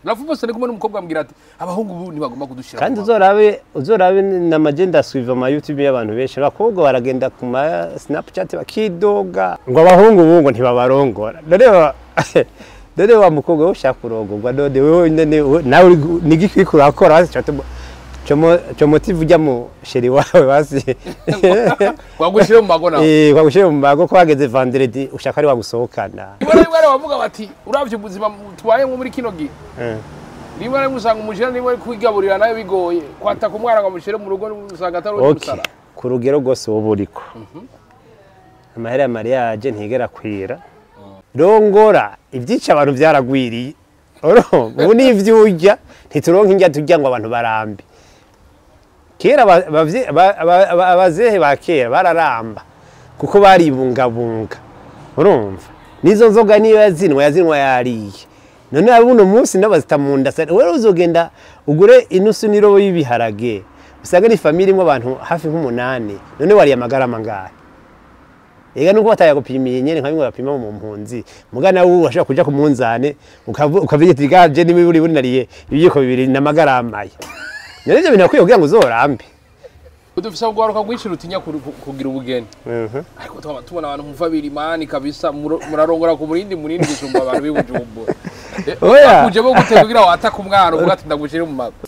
nafumose ndi kumwe n'umukobwa ambwira ati abahungu ubu ntibagomba kudushira kandi mu uzorabe uzorabe na magenda suiva ama youtube y'abantu benshi abakobwa baragenda ku ma snapchat bakidoga ngo abahungu ubu ngo ntibabarongora none wa- none wa mukobwa we ushaka kurongorwa none wewe nyene we- nawe uri gu- ni igiki uriko urakora basi como como comotive ujya mu sheri wawe basi wagushire mu mago nawe eh kwagushyira mu mago ko wageze vendredi ushaka ari wagusohokana rimwe na rimwe rero bavuga bati uravye ubuzima tubayemo muri kino gihe Eh. rimwe na rimwe usanga umujene niwe ari kwigaburira nawe bigoye kwataka umwana ngo amushyire mu rugo usanga atari uwo okay gusara ku rugero rwose wowe uriko amahera ya mariage ntigera kwira rongora ibyica abantu byaragwiriye urumva ubu n'ivyo urya ntituronka indya turya ngo abantu barambe kera aba- abavye- aba- aba- aba- abazehe ba kera bararamba kuko baribungabunga urumva n'izo nzoga niyo yazinwa yazinwa yariye none abuno munsi nabazita mu nda sa- wewe uzogenda ugure inusu n'irobo y'ibiharage usanga ni famille imwe abantu hafi nk'umunani none wariye amagara mangahe ega nuko bataya gupimiye nyene nka bimwe bapima mu mpunzi mugana nawe urashobora kuja ku munzane ukavu- ukavuga ati gaje niba buri buri nariye ibiyiko bibiri n'amagaramaye none ivyo bintu bakwiye kugira ngo uzorambe dufise urwaruka rwinshi rutinya kuri- ku- kugira ubugeni ariko tukaba tubona abantu muva birimani kabisa muro- murarongora ku murindi munini gusumba abantu b'ibujumbura Eh, Oya. bakuje bo gute kugira wataka umwana uvuga ati ndagushire mu mago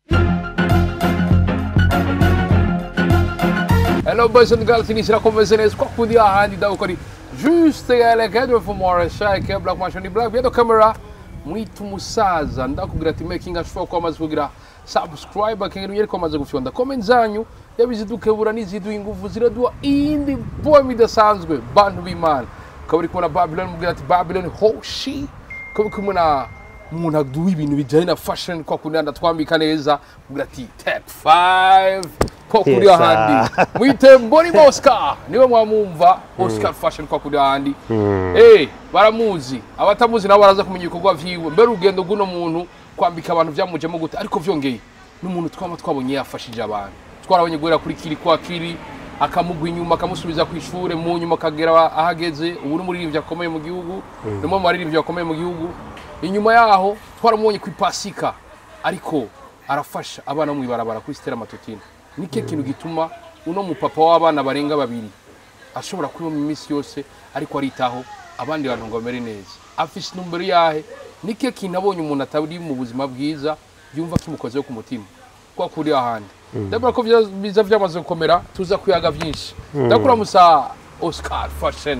Hello boys and girls, inishyira komeze neza kwa kundi ahandi ndabukori juste galekedwe for more shake black machine black biedo camera mwita umusaza ndakubwira ati making ashobora kuba amaze kugira subscribe akenera unyere ko amaze gufyonda comment zanyu yabizidukebura n'iziduha ingufu ziraduha iyindi poem idasanzwe bantu b'imana ukaba uri kubona babylon mubwira ati babylon hoshi ukaba uri kumwe na umuntu aduha ibintu bijyanye na fashion kwa kundi ndatwambika neza mubwira ati take five kwa kundi Yes, ahandi mwite mbonima oscar niwe mwamumva oscar fashion kwa kundi ahandi Eh, baramuzi abatamuzi nabo baraza kumenya ibikorwa vyiwe mbere urugendo rw'uno muntu kwambika abantu vyamujemo gute ariko vyongeye n'umuntu twama twabonye yafashije abantu twarabonye guhera kuri kiri kwa kiri akamugwa inyuma akamusubiza ku ishure mu nyuma akagera aho ageze ubu ni umuririmbyi akomeye mu gihugu ni umwe mu baririmbyi bakomeye mu gihugu inyuma yaho twaramubonye ku ipasika ariko arafasha abana bo mw'ibarabara kuri stella matutine nike kintu gituma uno mupapa w'abana barenga babiri ashobora kuba mu minsi yose ariko aritaho abandi bantu ngo bamere neza afise intumbero yahe nike kintu abonye umuntu atari mu buzima bwiza yumva kimukozeho ku mutima kwa kuri ahandi ndabona ko vya- biza vyamaze gukomera tuza kuyaga vyinshi ndakuramusa oscar fashion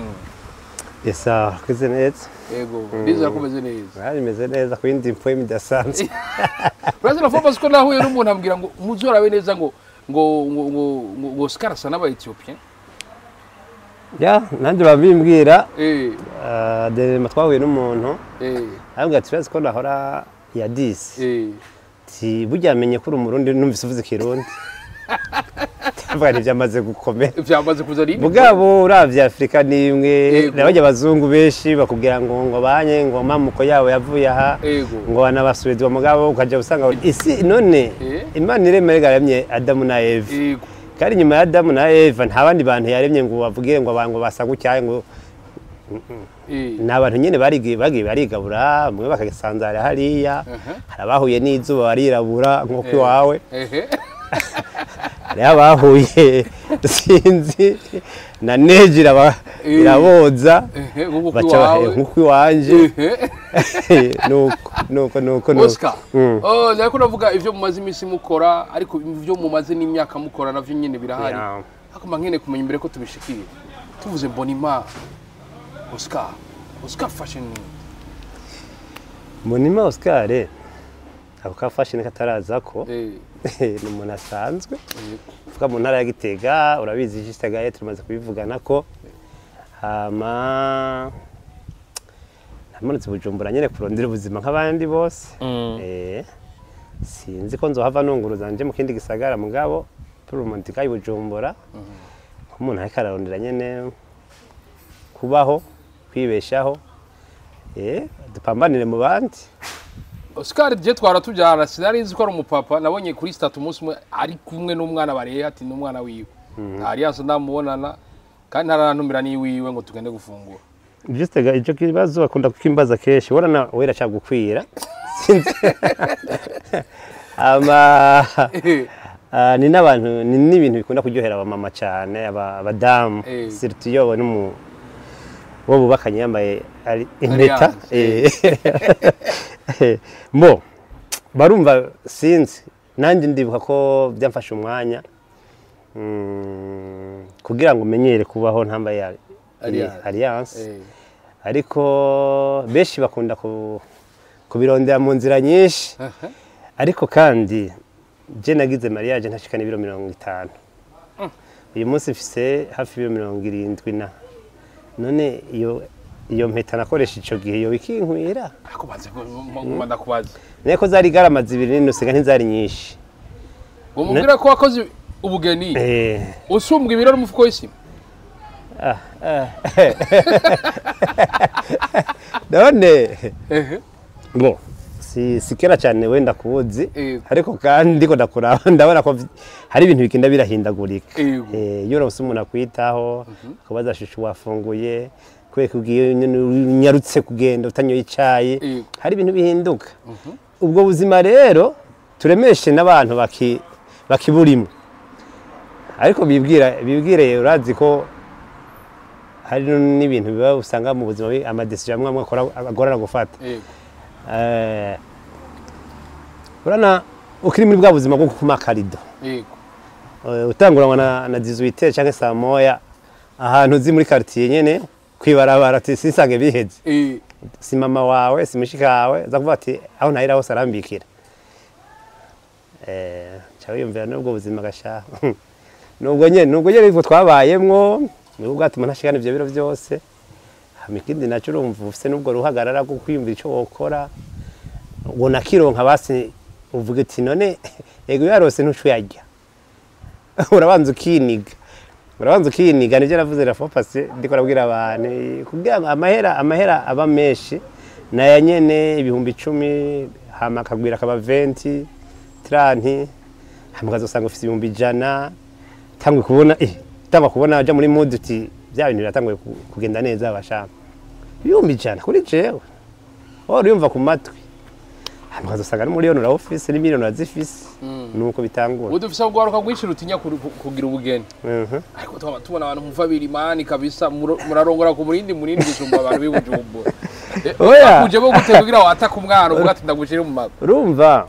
esa koze neza yego ndizera ko umeze neza bari bimeze neza ku yindi mfomu idasanzwe urazira fomasi ko nahuye n'umuntu ambwira ngo muzorabe neza ngo ngo ngo ngo ngo ngo oscar asa n'aba etiyopiya ya nanjye babimbwira eh ah, derema twahuye n'umuntu eh arambwira ati urazi ko nahora ya disi eh ti burya amenye ko uri umurundi numvise uvuze ikirundi ndavuga nti byamaze gukomera vyamaze kuzana indi mugabo uravye afurika ni imwe Yego. nabajya abazungu benshi bakubwira ngo ngo banye ngo mamuko yabo yavuye aha Yego. ngo banabasubirizwa mugabo ukaja usanga isi none Eh. imana iremera yaremye adamu na eva yego kandi nyuma ya adamu na eva nta bandi bantu yaremye ngo bavuge ngo abantu basa gutya ngo eh ni abantu nyine barigi- bagiye barigabura bamwe bakasanzara hariya Aha. hari abahuye n'izuba barirabura nk'uko Eh. iwawe ehe hariho abahuye sinzi na neji iraba- Eh. iraboza ehe nk'uko baca bahe- iwawe nk'uko iwanje ehe nuko nuko nuko nuko Oscar oh nariko navuga ivyo mumaze iminsi mukora ariko ivyo mumaze n'imyaka mukora navyo nyene birahari Yeah. ariko mba nkeneye kumenya imbere ko tubishikire tuvuze mbonima Oscar Oscar fashion ni munima oscar ako ka fashion kataraza ko eh ni umuntu asanzwe eh, uvuga mu ntara ya gitega urabizi jisitagaye tumaze kubivugana ko hama namanutse bujumbura nyine kurondera ubuzima nk'abandi bose Mm. Eh, sinzi ko nzohava nunguruza nje mu kindi gisagara mugabo purumonti kayi bujumbura nk'umuntu ariko ararondera nyene kubaho kwibeshaho eh, dupambanire mu bandi Oscar je twara tubyara sinari nzi ko ari umupapa nabonye kuri statu umunsi umwe ari kumwe n'umwana bareye ati n'umwana wiwe alliance ndamubonana kandi ntarantumira n'iwiwe ngo tugende gufungura Juste ga icyo kibazo bakunda kukimbaza kenshi urana wera cyagukwira ama Eh, Ah, ni n'abantu ni n'ibintu bikunda kuryohera abamama cyane aba- abadamu Eh. surtout iyo babona umu wo bubakanye yambaye ari- impeta Alliance, eh. mo barumva sinzi nanjye ndibuka ko byamfashe umwanya mm, kugira ngo umenyere kubaho ntambaye ali- Alliance. alliance eh, ariko benshi bakunda ku- kubirondera mu nzira nyinshi aha. ariko kandi je nagize mariage ntashikana ibiro mirongo itanu uyu munsi mfise hafi ibiro mirongo irindwi na none iyo iyo mpeta nakoresha ico gihe yo ikinkwira ariko banze nguma ndakubaza niko zari garama zibiri n'inusega ntizari nyinshi ngo mubwire ko wakoze ubugeni Eh, usumbwa ibiro n'umufuko w'isima ah, ah. none ehe bo si si kera cyane wenda kubuzi Yego. ariko kandi ndiko ndakuraba ndabona ko vi- hari ibintu bigenda birahindagurika Yego. Eh, iyo uronse umuntu akwitaho kubaza shushu wafunguye kubera ko ugiye nyene unyarutse kugenda utanyoye icayi Yego. hari ibintu bihinduka ubwo buzima rero turemeshe n'abantu baki bakiburimo ariko bibwira bibwire urazi ko hari n'ibintu biba usanga mu buzima bi- amadecision amwe amwe akora agorana gufata yego Eh, urana ukiri muri bwa buzima bwo gukuma akarido yego Eh, utanguranwa na, na 18 cyangwa saa moya ahantu uzi muri quartier nyene kwibarabara ati sisange biheze eh, si mama wawe si mushika wawe za kuvuga ati aho ntahira hose arambikira eh cyawe yumvira n'ubwo buzima gasha nubwo nyene nubwo nyene ibwo twabayemwo nubwo bwatuma ntashikana ivyo biro byose hama ikindi naco urumva ufise n'ubwo ruhagarara rwo kwiyumvira ico wokora ngo nakironka basi uvuga ati none yego yarose ntucu yarya urabanza ukiniga urabanza ukiniga nibyo navuze rafopasi ndiko nabwira abantu kugira ngo amahera amahera aba menshi naya nyene ibihumbi icumi hama akagwira akaba venti tiranti hama ukazosanga ufise ibihumbi ijana tangwe kubona eh tangwa kubona aja muri mood uti bya bintu biratanguye ku- kugenda neza bashaka ibihumbi ijana kuri jewe oh uriyumva ku matwi hama ukazosanga n'umuriyoni urawufise n'imiliyoni urazifise nuko bitangura ubu dufise kugaruka rwinshi rutinya kuru- ku- kugira ubugeni Mhm. ariko tukaba tubona abantu muva birimani kabisa muro- murarongora ku murindi munini gusumba abantu b'i Bujumbura Eh, Oya. bakujemo gute kugira wataka umwana uvuga ati ndagushire mu mago urumva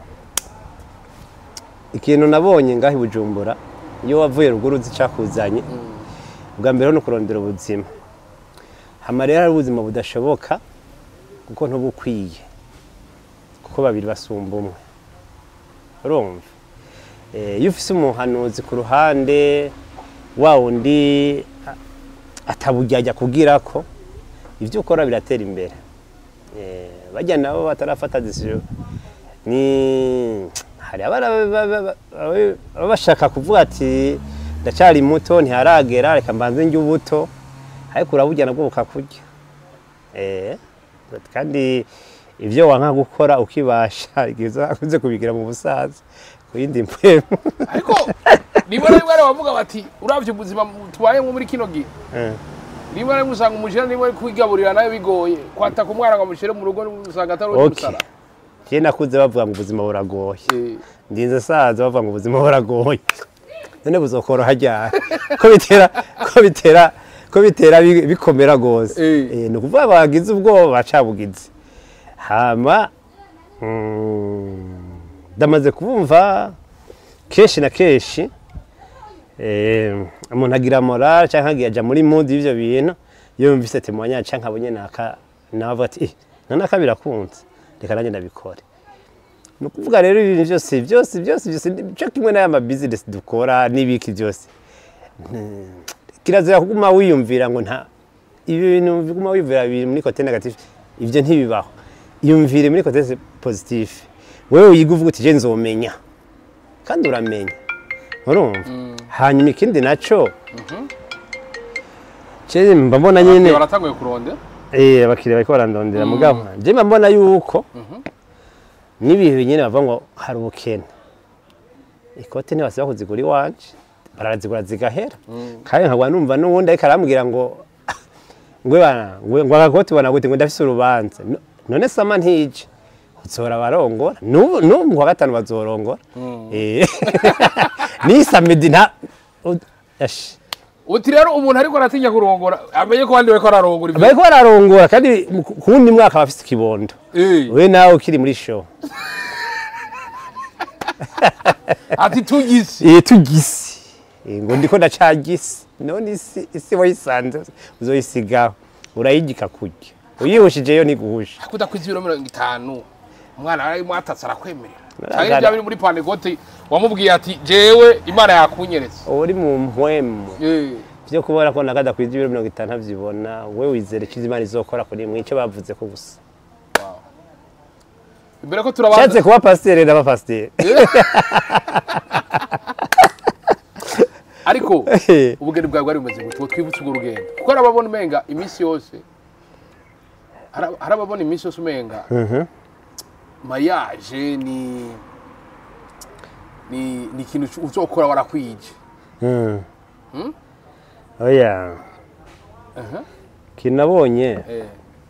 ikintu nabonye ngaho i bujumbura iyo wavuye ruguru uzi icyakuzanye bwa mbere ni ukurondera ubuzima hama rero hari ubuzima budashoboka kuko ntuba ukwiye kuko babiri basumba umwe urumva Eh, iyo ufise umuhanuzi ku ruhande wa wundi a- atabujyajya kugira ko ibyo ukora biratera imbere Eh, bajya nabo batarafata decision ni hari abana ba- ba- ba- ba- baba bashaka kuvuga ati ndacyari muto ntiharagera reka mbanze njye ubuto ariko uraburya nabwo bukakurya Eh, kandi ibyo wanka gukora ukibasha igihe uzakunze kubigira mu busaza ku yindi mpwemu ariko niba rimwe ari bavuga bati uravye ubuzima tubayemo muri kino gihe Eh, rimwe na rimwe usanga umujene niba ari kwigaburira nawe bigoye kwataka umwana ngo amushyire mu rugo usanga atari uwo okay gusara njye nakuze bavuga ngo ubuzima buragoye Eh, ndinze saza bavuga ngo ubuzima buragoye none buzokoroha ryari ko bitera ko bitera ko bitera bi- bikomera gose Eh. Eh, ni ukuvuga bagize ubwoba bacabugize hama mm, ndamaze kubumva kenshi na kenshi eh, umuntu agira morale cyangwa agiye aja muri mood y'ivyo bintu iyo yumvise témoignage cyangwa abonye naka nawe avuga ati eh nanaka birakunze reka nanjye ndabikore ni ukuvuga rero ibintu byose byose byose byose cyo kimwe n'aya mabizinesi dukora n'ibiki byose Mm, kirazira kuguma wiyumvira ngo nta ibi bintu biguma wiyumvira biri muri kote negatifu ibyo ntibibaho iyumvire muri kote pozitifu wewe wiga uvuga uti je nzomenya kandi uramenya urumva hanyuma ikindi naco je mba mbona nyine baratanguye kuronde Eh, abakiriya bariko barandondera mugabo je mba mbona yuko n'ibihe nyine bavuga ngo hari ubukene ikote ntibasiba kuzigura iwanje barazigura zigahera kandi nkagwa numva n'uwundi ariko arambwira ngo ngwe bana ngwe ngo agakote ubona gute ngo ndafise urubanza No- none sama ntije uzora barongora n'ubu n'ubu mu kwa gatanu bazorongora Eh, n'iyi samedi nta u- ashi. uti rero umuntu ariko aratinya kurongora amenye ko abandi bariko ararongora ibyo bariko bararongora kandi mu- ku wundi mwaka bafise ikibondo Eh, we nawe ukiri muri show ati tugisi Eh, tugisi Eh, ngo ndiko ndacagisi none isi isi wayisanze uzoyisigaho urayigika kurya uyihushijeyo ntiguhusha kudakwiza ibiro mirongo itanu umwana ari mwatatse arakwemerera Baragara. cyangwa ibya biri muri panegoti wamubwiye ati jewe imana yakunyeretse uri mu mpwemu Eh, byo kubona ko nakada kwiza ibiro mirongo itanu ntavyibona we wizere icyo imana izokora kuri mwe icyo bavuze ko gusa wow. imbere ko turabanza nshatse kuba pasiteri ndaba pasiteri ariko ubugeni bwawe bwari bumeze gute twibutse urwo rugendo kuko hari ababona umenga iminsi yose hari hari ababona iminsi yose umenga mariage ni ni ni ikintu uzokora warakwije oya Aha. kinabonye Eh,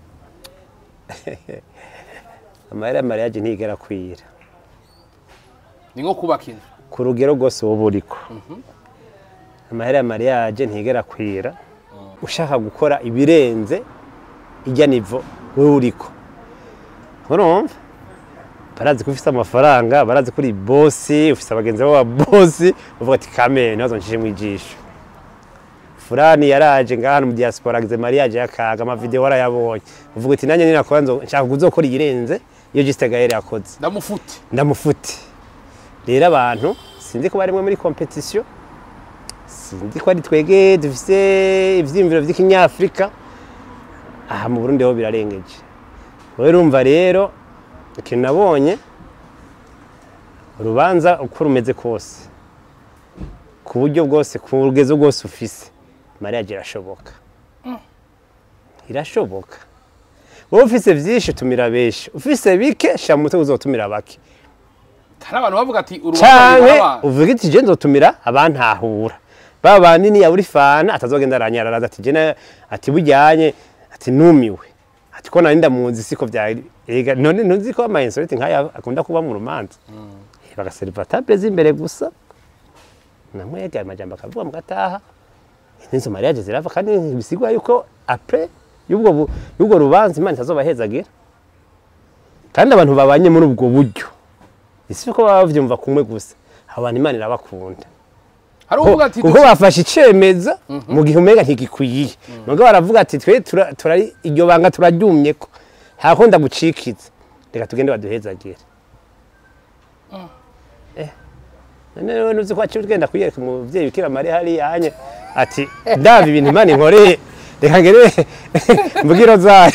amahera ya mariage ntigera kwira ni nko kubaka inzu ku rugero rwose wowe uriko amahera ya mariage ntigera kwira ushaka gukora ibirenze ijya nivo wowe uriko urumva barazi ko ufite amafaranga barazi ko uri bosi ufite abagenzi b'aba bosi uvuga ati kamere ntibazo nshije mu ijisho furani yaraje ngaha mu diaspora agize mariage yakaga amavideo warayabonye uvuga ati nanjye ninakora nzo nshaka kuzokora iyirenze iyo Juste Gaël yakoze ndamufute ndamufute rero abantu sinzi ko barimwe muri competition sinzi ko ari twege dufise ivyiyumviro vy'ikinyafrika aha mu Burundi ho birarengeje wowe urumva rero ikintu nabonye urubanza uko rumeze kose ku buryo bwose ku rugezo rwose ufise mariage irashoboka irashoboka wowe ufise vyinshi tumira benshi ufise bike shira mu mutwe uzotumira bake hari abantu bavuga ati urubanza canke ruraba uvuga iti je nzotumira abantahura ba banini yaburi fana atazogenda aranyararaza ati je na- ati bujyanye ati numiwe ati ko nari ndamuzi siko vyari ega none ntuzi ko ama insolite nkaya akunda kuba mu rumanza Eh, bagaseriva table z'imbere gusa namwega amajambo akavuga mugataha nizo mariage zirava kandi bisigwa yuko après y'ubwo bu- y'ubwo rubanza imana itazobahezagira kandi abantu babanye muri ubwo buryo isi ko baba bavyumva kumwe gusa abantu imana irabakunda hari uvuga ati kuko bafashe icemeza mu gihe umenga ntigikwiye nubwo baravuga ati twe tura- turari iryo banga turaryumye ko ntakunda gucikiza reka tugende baduhezagire Eh, none rero nuzi ko waciye ugenda kuyereka umuvyeyi bikira mariya hariya anye ati ndaba ibintu imana inkoreye reka ngere mbugiro zayo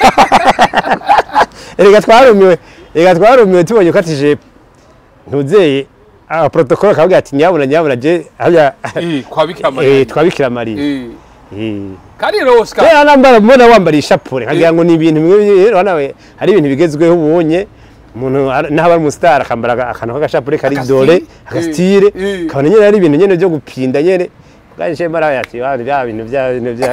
reka twarumiwe reka twarumiwe tubonye ko ati jepe ntuzeye aha protocole akavuga ati nyabuna nyabuna je habya Eh, kwa Bikira eh Mariya. twabikira mariya Eh, eh kandi rero Oscar rero nambara mbona wambara ishapure nkagira ngo ni ibintu bimwe rero nawe hari ibintu bigezweho ubonye umuntu ar- naho ari umustar akambara aga- akantu k'agashapure kari Agasitire. dore Eh, agasitire eh. kabona nyene ari ibintu nyene byo gupinda nyene kandi je mara yati wa bya bintu bya bintu bya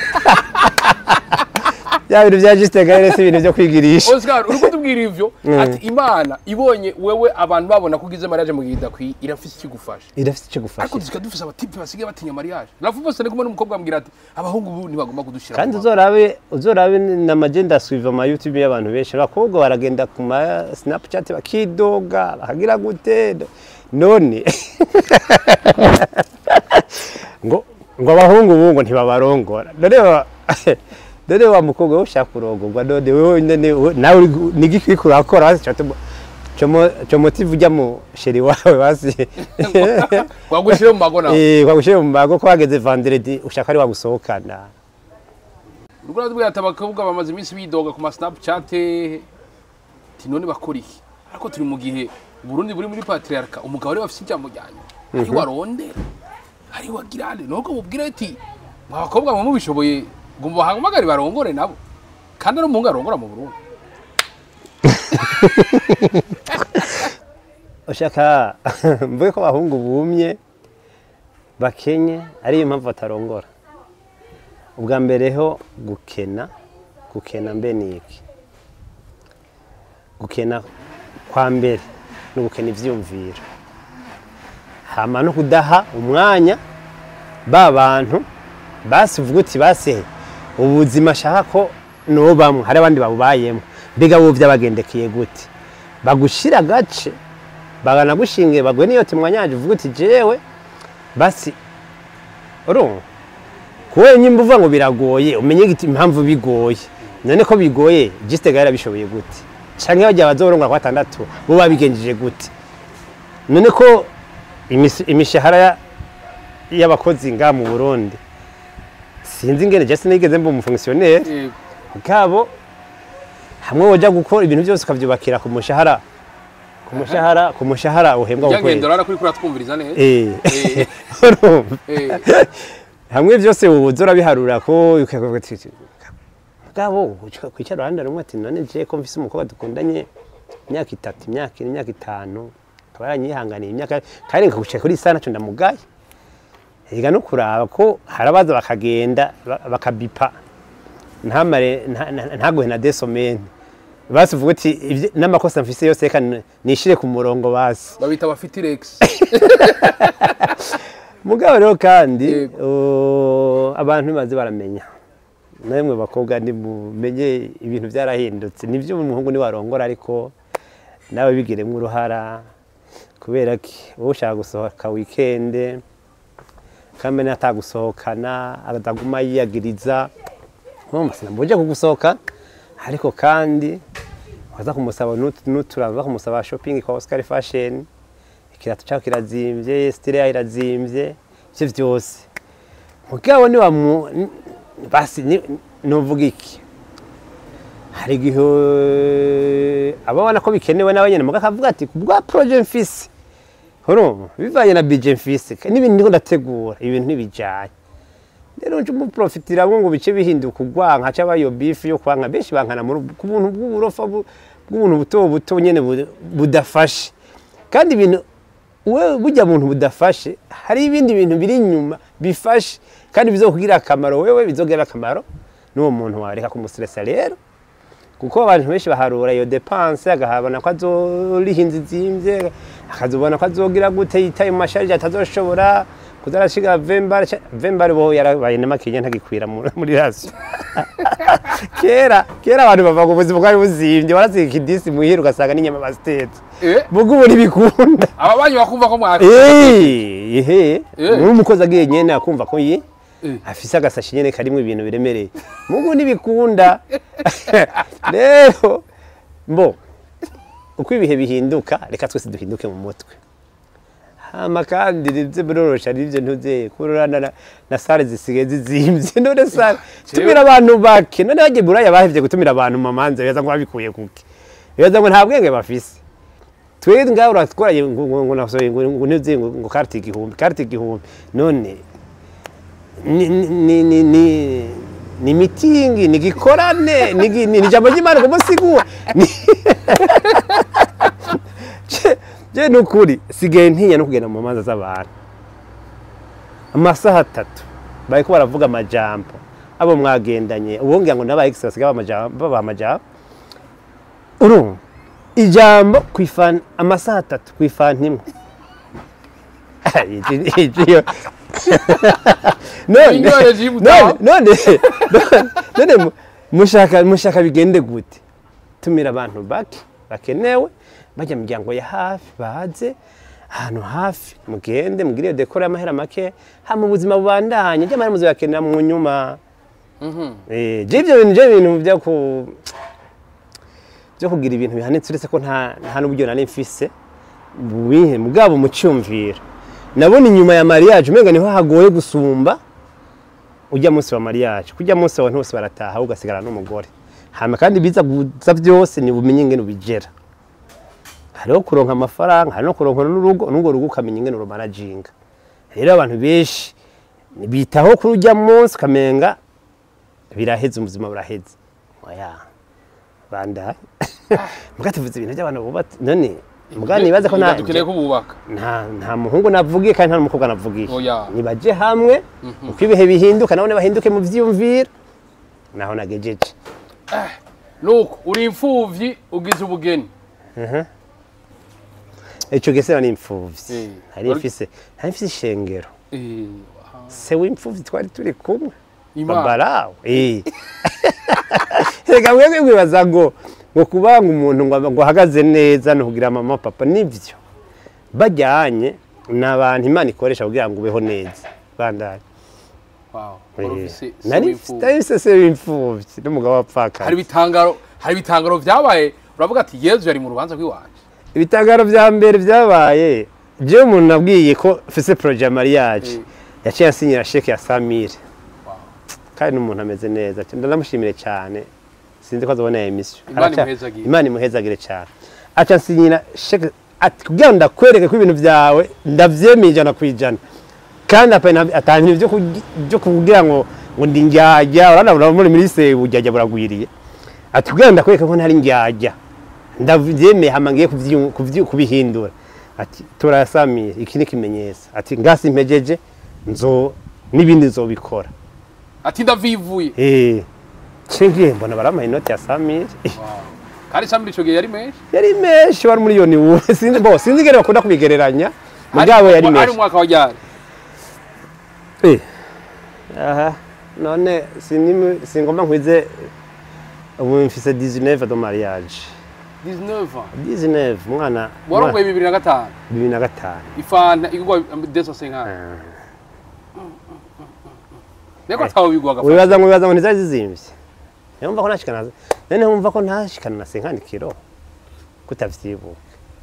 bya bintu bya Juste Gaël si ibintu byo kwigirisha Oscar uri kutubwira ivyo ati imana ibonye wewe abantu babona ko ugize mariage mu gihe idakwiye irafise ikigufasha irafite icyo ariko gufasha dusika dufise abatipe basigaye batinya mariage rafu bose ndi kumwe n'umukobwa ambwira ati abahungu ubu ntibagomba kudushira kandi mu uzorabe uzorabe na magenda suiva ama YouTube y'abantu benshi abakobwa baragenda ku ma Snapchat bakidoga bakagira gute none ngo ngo abahungu ubu ngo ntibabarongora none wa- none wa mukobwa we ushaka kurongorwa none wewe nyene we- nawe uri- ni igiki uriko urakora hasi cyomo cyomo cyomotive ujya mu sheri wawe basi wagushire mu mago nawe eh kwagushiye mu mago ko hageze vendredi ushaka ari wagusohokana uriko uratubwira ati abakobwa bamaze iminsi bidoga ku ma snapchat ati none bakora iki ariko turi mu gihe Burundi buri muri patriarca umugabo ari bafise ijambo ryanyu ari warondera ari wagirane nuko mubwira ati mwa bakobwa mwe mubishoboye ngo mubahamagare barongore nabo kandi ari umuhungu arongora mu Burundi ushaka mvuge ko abahungu bumye bakenye ariyo mpamvu batarongora ubwa mbere ho gukena gukena mbe ni iki gukena kwa mbere no gukena ivyumviro hama no kudaha umwanya ba bantu basi uvuga uti base ubuzima ashaka ko nobamwe hari abandi babubayemo mbega bo vyabagendekeye gute bagushira agace baganagushingiye bagwe niyo timwanyaje uvuga uti jewe basi urumva kuwe nyimba uvuga ngo biragoye umenye igiti impamvu bigoye none ko bigoye jistega yarabishoboye gute canke bajya bazorongora kwa batandatu bo babigenjeje gute none ko imisi- imishahara ya- y'abakozi nga mu Burundi sinzi ingene je sinigeze mba umufonctionnaire Yego. bwabo hamwe woja gukora ibintu byose ukavyubakira ku mushahara ku mushahara ku mushahara uhembwa ku kwezi byagendera urabona ko uriko uratwumviriza neza Eh. Eh. Urumva? Eh. hamwe byose uza urabiharura ko ukavuga uti bwabo kwicara uruhande rumwe ati none je ko mfise umukobwa dukundanye imyaka itatu imyaka ine imyaka itanu akaba yaranyihanganiye imyaka kandi nkagushika kuri isa naco ndamugaye ega no kuraba ko hari abaza bakagenda ba- bakabipa ntamare nta- nta- ntaguhe na desomene basi uvuga uti ivyo- n'amakosa mfise yose reka n- nishire ku murongo basi babita abafitirex mugabo rero kandi Yego. uh, abantu bazi baramenya namwe bakobwa nimumenye ibintu byarahindutse nibyo umuhungu ni warongora ariko nawe bigiremo uruhara kubera ki wowe ushaka gusohoka wikende kandi atagusohokana ataguma yiyagiriza nkumva sinamuje kugusohoka ariko kandi waza kumusaba n'utu- n'uturava kumusaba shopping kwa Oscar Fashion ikirato cyawe kirazimvye style yawe irazimvye ivyo vyose mugabo ni wa mu ni- basi ni- novuga iki hari igihe ababona ko bikenewe nawe nyene mugabo akavuga ati kubwa projet mfise urumva bivanye na budget mfise n'ibintu ndiko ndategura ibintu ntibijanye rero nje umuprofitiramwo ngo bice bihinduka ugwanka cyangwa iyo beef yo kwanka benshi bankana mu ku buntu bw'uburofa bu- bw'ubuntu buto buto nyene bu- budafashe kandi ibintu we burya muntu budafashe hari ibindi bintu biri inyuma bifashe kandi bizokugirira akamaro wewe bizogirira akamaro n'uwo muntu wareka kumustresa rero kuko abantu benshi baharura iyo depanse agahabona ko azoriha inzu izimvye akazobona ko azogira gute yitaye mu masharije atazoshobora kuzarashiga vembare ca- vembare bo yarabaye n'amakinya ntagikwira mu- muri rasiyo kera kera abantu bava ku buzima bwari buzimvye barasiga ikidisi muhira ugasanga n'inyama bazitetse Eh, mugo ubu ntibikunda aba banyu bakumva ko mwaka Eh, ehe Eh. n'umukozi agiye nyene akumva ko yi Eh. afise agasashi nyene karimwo ibintu biremereye mugu ntibikunda rero mbo uko ibihe bihinduka reka twese duhinduke mu mutwe hama kandi nivyo birorosha nivyo ntuze kurana na, na sare zisigaye zizimvye none sare tumira abantu bake none bagiye buraya bahevye gutumira abantu mu mamanza beza ngo babikuye kuki beza ngo nta bwenge bafise twebwe ngaho uratwaraye ngo ngo ngo nasohoye ngo ngo ntuze ngo ngo karite igihumbi karite igihumbi none ni ni ni ni ni ni mitingi ni gikorane ni gi- ni ni jambo ry'Imana ngo musigura Ni- Je- je nukuri sigaye ntinya no kugenda mu manza z'abantu amasaha atatu bariko baravuga amajambo abo mwagendanye ubongira ngo n'aba ex basigaye bamajambo baba amajambo urumva ijambo kwifana amasaha atatu kwifana imwe Iji- iji- yo. none Indwara zibutaha. none none none mu- mushaka mushaka bigende gute tumira abantu bake bakenewe bajya mu miryango ya hafi baze ahantu hafi mugende mugire iyo dekora y'amahera make hama ubuzima bubandanye ry'amahera muzoyakenera mu nyuma Eh, je ivyo bintu je ibintu byo ku byo kugira ibintu bihanitse uretse ko nta nta n'uburyo nari mfise bubihe mugabo mucyumvira nabona inyuma ya mariage umenga niho hagoye gusumba ujya munsi wa mariage kujya munsi abantu bose barataha ugasigara n'umugore hama kandi biza guza byose ni bumenye ingene ubigera hariho kuronka amafaranga hari no kuronka n'urugo n'urwo rugo ukamenya ingene urumanaginga rero abantu benshi bitaho kuri ujya munsi ukamenga biraheze ubuzima buraheze oya bandaye muga tuvuze ibintu by'abantu bubatse none muga nibaze ko nta dukeneye ko bubaka nta nta muhungu navugiye kandi nta n'umukobwa navugiye Oya. nibaje hamwe uko ibihe bihinduka nabone bahinduke mu vyiyumviro naho nagejeje nuko uri imfuvyi ugize ubugeni ico gese nari imfuvyi Eh. nari mfise nari mfise ishengero Eh, se w'imfuvyi twari turi kumwe Imana. babarawe eh reka mwebwe mwibaza ngo ngo kubanga umuntu ngo ngo ahagaze neza no kugira mama papa nivyo bajyanye n'abantu imana ikoresha kugira ngo ubeho neza bandanye wow. Eh, Wari ufise se nari w'imfuvyi. nari mfise se w'imfuvyi n'umugabo hari wapfakaye ibitangaro hari ibitangaro vyabaye uravuga ati yezu yari mu rubanza rw'iwanje ibitangaro vya mbere vyabaye jewe umuntu nabwiye ko mfise projet ya mariage Eh. yaciye ansinyira sheke ya samire Wow. kandi n'umuntu ameze neza ndanamushimire cyane sinzi ko azobona iyo emisiyo Imana Araca- imuhezagire. imana imuhezagire cyane aca ansinyira sheke ati kugira ngo ndakwereke ko ibintu byawe ndavyemeye ijana ku ijana kandi apana- atanga ibintu vyo kugi- vyo kugira ngo ngo ndi njyajya urabona urabona muri muri se bujyajya buragwiriye ati kugira ngo ndakwereke ko ntari njyajya ndavyemeye hama ngiye kuvyu- kuvyu- kubihindura ati turasamire iki ni ikimenyetso ati ngasi mpejeje nzo n'ibindi nzobikora ati ndavivuye Eh, cengiye mbona barampaye inoti ya samire Wow. kandi samiri ico gihe yari menshi yari menshi wari miliyoni ubu sinzi bo sinzi ingene bakunda kubigereranya mugabo yari ari menshi umwaka wa ryari Eh, aha none sinimi- singomba nkwize ubu mfise 19 de mariage 19 ans 19 umwana warongoye bibiri na gatanu bibiri na gatanu ifanta igurwa deso senkani Ah. niko atawe bigwa agafata wibaza ngo wibaza ngo ntizari zizimvye numva ko ntashikana none wumva ko ntashikana na 50 kilo kutavyibuka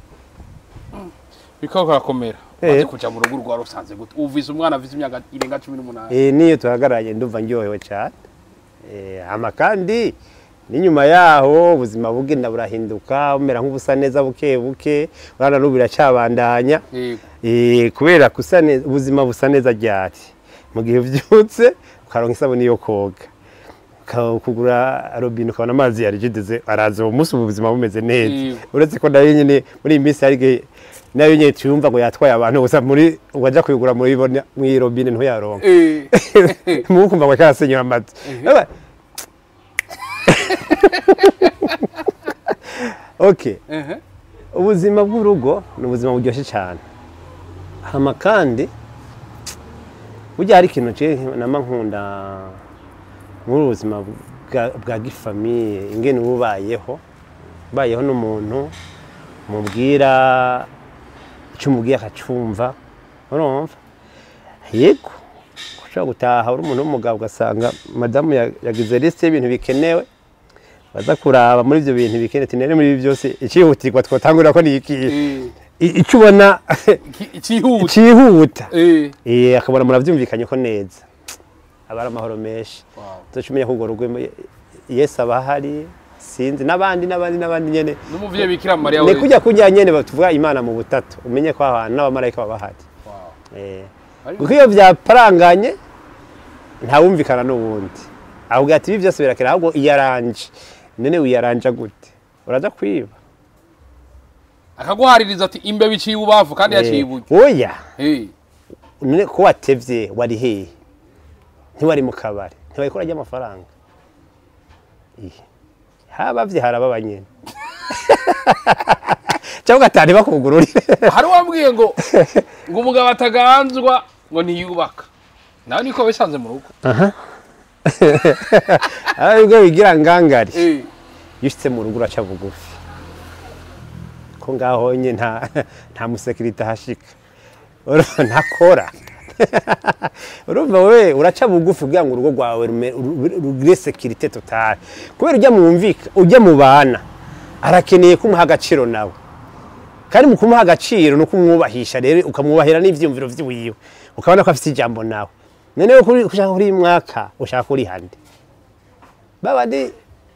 bikaba karakomera Eh. waje kuja mu rugo rwa rusanze gute uvise umwana afise imyaka irenga cumi n'umunani Eh, niyo tuhagararanye ndumva ndyohewe cyane Eh, hama kandi n'inyuma yaho ubuzima bugenda burahinduka bumera nk'ubusa neza buke buke urana n'ubu biracabandanya yego Eh, kubera kusa neza ubuzima busa neza ryari mu gihe uvyutse ukaronka isabuni yo koga uka- kugura robine ukabona amazi yarijideze araza uwo munsi ubu ubuzima bumeze neza Yego. uretse ko nayo nyene muri iyi minsi hari igihe nayo nyene tuyumva ngo yatwaye abantu gusa muri waja kuyigura muri bona- mw'iyi robine ntuyaronka Eh, mukumva ngo karasenyura amazi Aba- okay ehe. ubuzima bw'urugo ni ubuzima buryoshye cyane hama kandi burya hari ikintu je nama nkunda muri ubu buzima bwa- bwa gifamiye ingene uba ubayeho ubayeho n'umuntu mubwira icyo umubwiye akacumva urumva yego ushobora gutaha uri umuntu w'umugabo ugasanga madamu ya- yagize lisite y'ibintu bikenewe baza kuraba muri ibyo bintu bikenewe tinere muri ibi byose icyihutirwa twatangurira ko ni ikihe Eh, I- icyo ubona iki- ikihuta cyihuta Eh, Eh, akabona murabyumvikanye ko neza aba ari amahoro menshi wow. tuca umenya ko urwo rugo yesu aba ahari sinzi n'abandi n'abandi n'abandi nyene n'umuvyeyi bikira mariya ni we kujya kujya nyene batuvuga imana mu butatu umenye ko ahantu n'abamarayika baba bahari Wow. Eh, Ari- kuko iyo byaparanganye ntawumvikana n'uwundi ahubwo ati ibi byose birakera ahubwo iyaranje none wiyaranja gute uraza kwiba akaguhaririza ati imbeba iciye ubavu kandi yaciye Eh, iburyo oya Eh, none ko watevye wari hehe ntiwari mu kabari ntiwari kurarya amafaranga Ihe. habavye harababa nyene cyangwa ugatana ntibakugururire hari uwambwiye ngo ngo umugabo ataganzwa ngo ntiyubaka nawe niko bisanze mu rugo aribwo bigira ngangari Eh, iyo ushitse mu rugo uraca bugufi ko ngaho nye nta nta musekirite ahashika Uru- ntakora urumva we uraca bugufi kugira ngo urugo rwawe rume- ru- rugire sekirite totale kubera ujya mwumvika ujya mu bana arakeneye kumuha agaciro nawe kandi mu kumuha agaciro ni ukumwubahisha rero ukamwubahira n'ivyiyumviro vyiwiwe ukabona ko afite ijambo nawe noneho kuri ushaka kuri uyu mwaka ushaka kuri hande babandi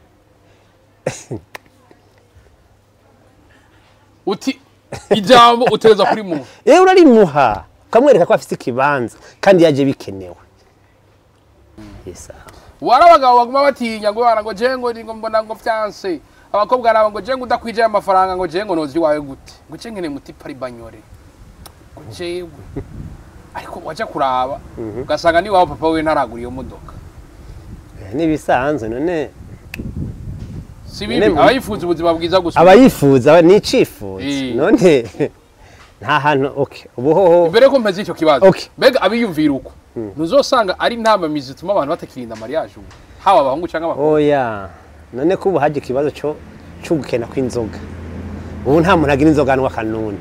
uti ijambo utereza kuri muntu rero urarimuha ukamwereka ko afite ikibanza kandi yaje bikenewe Yesa. wari abagabo baguma batinya ngo bana ngo jewe ngo ngo mbona ngo vyanse abakobwa nabo ngo jewe ngo udakwijeye amafaranga ngo jewe ngo nozi iwawe gute ngo jewe nkene muti pari banyore ngo jewe ariko waja kuraba ugasanga niwawe papa we ntaragura iyo modoka Eh, n'ibisanzwe none si bibi Nyene- abayifuza ubuzima bwiza gusa abayifuza ni icifuzo Eh. none nta hantu okay ubuhoho mbere ko mpeze icyo kibazo Okay. mbega abiyumvira uko ntuzosanga ari intamamizi zituma abantu batakirinda mariage ubu haba abahungu cyangwa abakobwa oya none ko ubu haje ikibazo cyo cyo gukena kw'inzoga ubu nta muntu agira inzoga anywa kanuni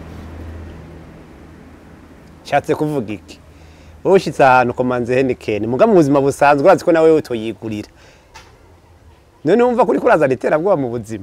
nshatse kuvuga iki wowe ushyitse ahantu komanze henikeni muga mu buzima busanzwe urazi ko nawe utoyigurira none wumva kuri kurazana iterabwoba mu buzima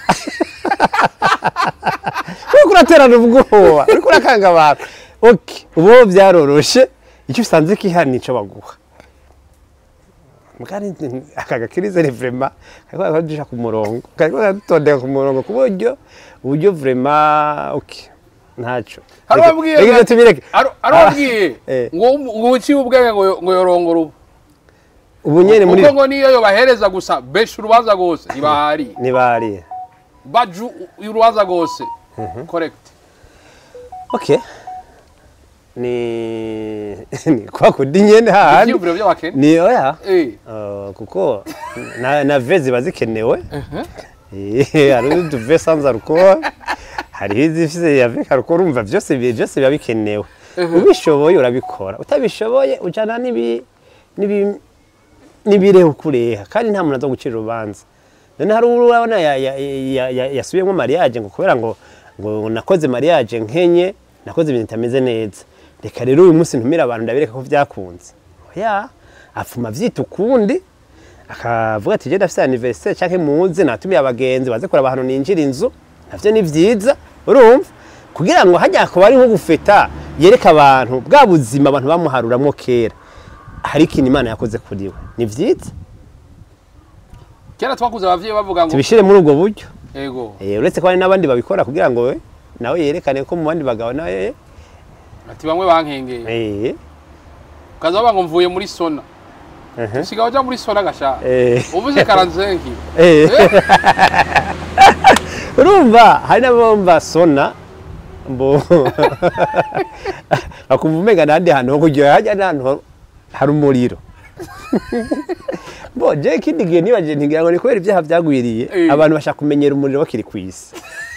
uriko uraterana ubwoba uriko urakanga abantu okay ubu byaroroshe icyo usanze kihari nico baguha mugari aka gakirize ni vrema kariko karadusha ku murongo kariko karadutondeka ku murongo ku buryo uburyo vrema okay ntaco hari Reka- uwabwiye reka ibyo ngo- tubireke hari- hari uwabwiye Eh. ngo ngo uciye ubwenge ngo ngo yorongora ubu ubu nyene muri kuko ngo niyo yobahereza gusa besha urubanza rwose ntibahari nibariye baju urubanza rwose correct okay ni ni kwa kundi nyene hahandi ibyiyumviro by'abakene ni oya eh Uh, kuko na, na ve ziba zikenewe Eh, hari uduve sans alcool hariho izifise ya ve alcool urumva byose bi- byose biba bikenewe ubishoboye urabikora utabishoboye ujana n'ibi n'ibi n'ibireho kureha kandi nta muntu aza gucira urubanza none hari urabona ya- ya- ya- ya- yasubiyemo mariage ngo kubera ngo ngo nakoze mariage nkenye nakoze ibintu bitameze neza reka rero uyu munsi ntumire abantu ndabireka ko byakunze oya apfuma avyita ukundi akavuga ati je ndafise anniversaire canke muze natumiye abagenzi baze kuraba ahantu ninjira inzu navyo ni vyiza urumva kugira ngo hajya kuba ari nko gufeta yereka abantu bwa buzima abantu bamuharuramwo kera hari ikintu imana yakoze kuri we ni vyiza kera twakuze abavyeyi bavuga ngo tubishire muri ubwo buryo ego Eh, uretse ko hari n'abandi babikora kugira ngo we nawe yerekane ko mu bandi bagabo nawe ati bamwe bankengeye eh, ukaza bavuga ngo mvuye muri sona Mhm. usigaye uja muri sona gashaka eh, uvuze karanzenki eh. urumva hari n'abumva sona mbo bakumva umenga n'ahandi hantu ho kugira hajya n'ahantu ho- hari umuriro bo je ikindi gihe nibaje ntigira ngo ni kubera ibyaha byagwiriye Eh. abantu bashaka kumenyera umuriro bakiri ku isi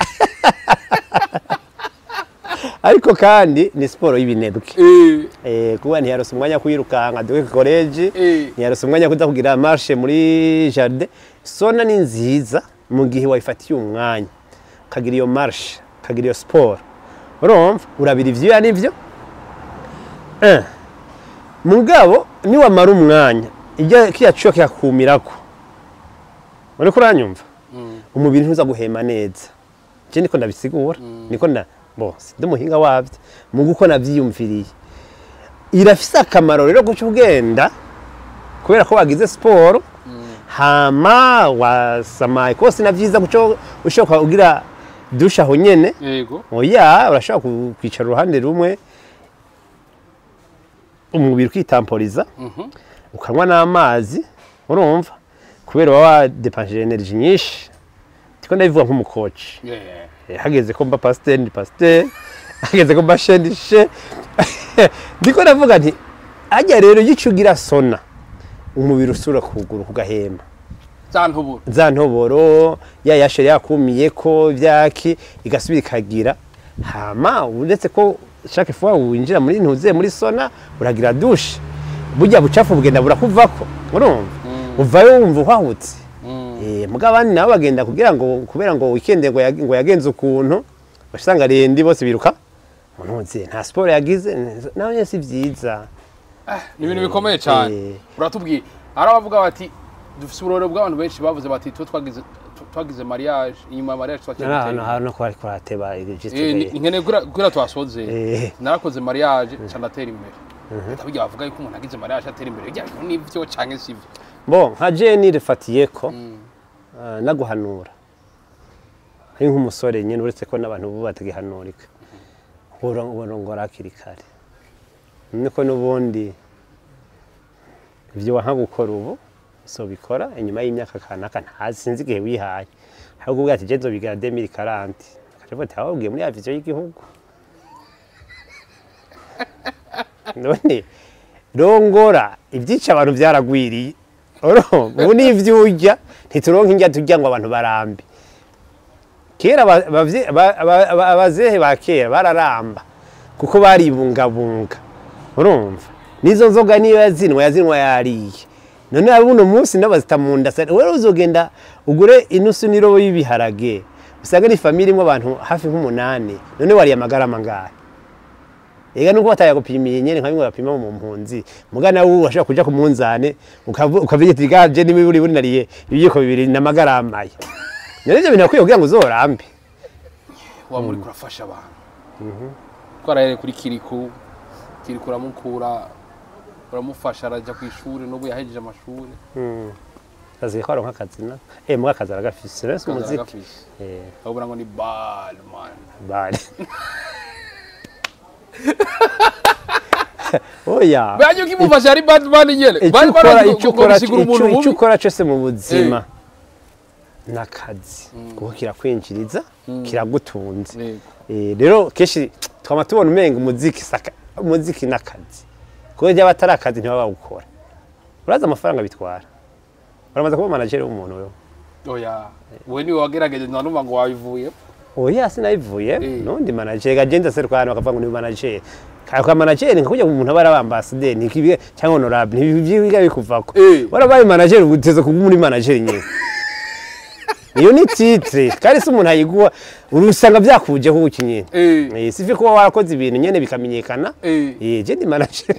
ariko kandi ni siporo y'ibinebwe eh Eh, kuba ntiyaronse umwanya wo kwirukanka duke koleji Eh. ntiyaronse umwanya wo kuza kugira marshe muri jardin sona ni nziza mu gihe wayifatiye umwanya ukagira iyo marshe ukagira iyo siporo urumva urabira ivyuya nivyo Eh. mugabo niwamara umwanya ijya kiya cuyo kikakumirako uriko uranyumva umubiri ntuza guhema neza je niko ndabisigura niko nda bo ndi umuhinga wavyo mu guko navyiyumviriye irafise akamaro rero guca ugenda kubera ko wagize siporo hama wasamaye kose na vyiza guco ushoka ugira dusha aho nyene yego oya urashobora ku- kwicara uruhande rumwe umubiri ukitamporiza Mhm. ukanywa n'amazi urumva kubera uba wadepanshije energy nyinshi ndiko ndabivuga nk'umukoci Yeah. Eh, hageze ko mba pasiteri ni pasiteri hageze ko mba she ni she ndiko ndavuga nti hajya rero iyo ugira sona umubiri usura kuguru kugahema za ntuburo za ntoboro ya yashere yakumiye ko ivyaki igasubira ikagira hama uretse ko chaque fois winjira muri ntuze muri sona uragira douche burya bucafu bugenda burakuvako urumva uvayo wumva uhahutse Eh, muga abandi nabo bagenda kugira ngo kubera ngo weekend ngo yag- ngo yagenze ukuntu basanga rendi bose biruka muntuze nta sport yagize nawe nyene si vyiza ni ibintu bikomeye cyane Eh. uratubwiye hari abavuga bati dufite uburoro bw'abantu benshi bavuze bati tuba twagize tu- twagize mariage inyuma ya mariage ari ahantu twakira hantu ko ariko arateba Eh, ni- registre nkene kura- kura twasoze Eh. narakoze mariage nca ndatera imbere ndaburya bavuga yuko umuntu agize mariage atera imbere bijya bintu nivyo canke sivyo bon nka jeni rifatiyeko uh, naguhanura ari nk'umusore nyine uretse ko n'abantu bubu batagihanurika urongora hakiri kare niko n'ubundi ibyo wanka gukora ubu so bikora inyuma y'imyaka kanaka ntazi sinzi igihe wihaye ahubwo ubwo ati genzo bigira demiri karanti akavuga ati wababwiye muri ya viziyo y'igihugu none rongora ibyica abantu byaragwiriye urumva ubu n'ivyo urya ntituronka indya turya ngo abantu barambe kera aba- abavye- aba- aba- aba- abazehe ba kera bararamba kuko baribungabunga urumva n'izo nzoga niyo yazinwa yazinwa yariye none abuno munsi ndabazita mu nda sa- wewe uzogenda ugure inusu n'irobo y'ibiharage usanga ni famille imwe abantu hafi nk'umunani none wariye amagarama ngahe ega nuko batayagupimiye nyene nka bimwe bapima mu mpunzi mugana nawe washobora kuja ku munzane ukavu- ukavuga ati gaje niba buri buri nariye ibiyiko bibiri n'amagarama aya none ivyo bintu bakwiye kugira ngo uzorambe wa muri kurafasha abantu twarahere kuri kiriku kiriku uramukura uramufasha arajya ku ishuri n'ubu yahejeje amashuri kazi ko aronka akazi na eh muga akazi aragafise rero si Akazi umuziki aragafise. eh urabona ngo ni bad man bari oya bajya ukimufasha ari bad man nyene icyo Bari ukora barazi icyo ngo- ngo ukora gusigura umuntu icyo- icyo mubi ukora cyose mu buzima n'akazi kuko kirakwinjiriza kiragutunze Yego. Eh, rero kenshi twama tubona umenga umuziki saka umuziki n'akazi kuko ryaba atari akazi ntibaba bawukora urazi amafaranga bitwara uramaze kuba manager w'umuntu wewe oya we niwe wagerageje ntanumva ngo wabivuye oya sinabivuye Eh. nundi manager gagenda seruka hano bakavuga ngo ni manager kaya kwa manager ni kujya umuntu aba ari ambassadeur ni kibiga cyangwa honorable ni byiga bikuvako Eh. warabaye manager uguteze kuba muri manager nyine iyo ni titre kandi si umuntu ayiguha urusanga byakujeho uki nyine Eh. Eh, sifi kuba warakoze ibintu nyene bikamenyekana Eh. eh je ndi manager